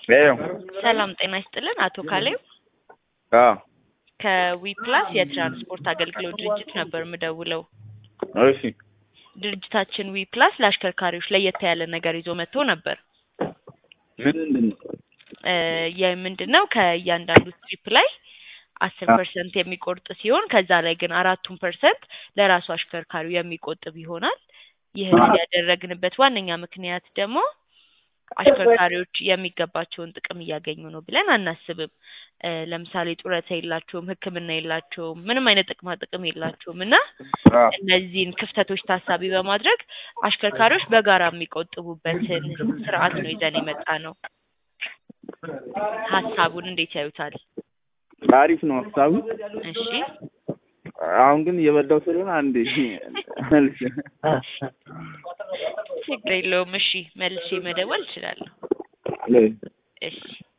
ይኸው ሰላም ጤና ይስጥልን። አቶ ካሌብ አዎ ከዊፕላስ የትራንስፖርት አገልግሎት ድርጅት ነበር የምደውለው። እሺ ድርጅታችን ዊፕላስ ለአሽከርካሪዎች ለየት ያለ ነገር ይዞ መጥቶ ነበር። ምንድን ነው? እ የምንድን ነው ከእያንዳንዱ ትሪፕ ላይ አስር ፐርሰንት የሚቆርጥ ሲሆን ከዛ ላይ ግን አራቱን ፐርሰንት ለራሱ አሽከርካሪው የሚቆጥብ ይሆናል። ይህን ያደረግንበት ዋነኛ ምክንያት ደግሞ አሽከርካሪዎች የሚገባቸውን ጥቅም እያገኙ ነው ብለን አናስብም። እ ለምሳሌ ጡረታ የላቸውም፣ ሕክምና የላቸውም፣ ምንም አይነት ጥቅማ ጥቅም የላቸውም እና አዎ እነዚህን ክፍተቶች ታሳቢ በማድረግ አሽከርካሪዎች በጋራ የሚቆጥቡበትን ስርዓት ነው ይዘን የመጣ ነው። ሀሳቡን እንዴት ያዩታል? አሪፍ ነው ሀሳቡ። እሺ አሁን ግን እየበላው ስለሆነ አንዴ መልስ ችግር የለውም። እሺ መልሼ መደወል እችላለሁ። እሺ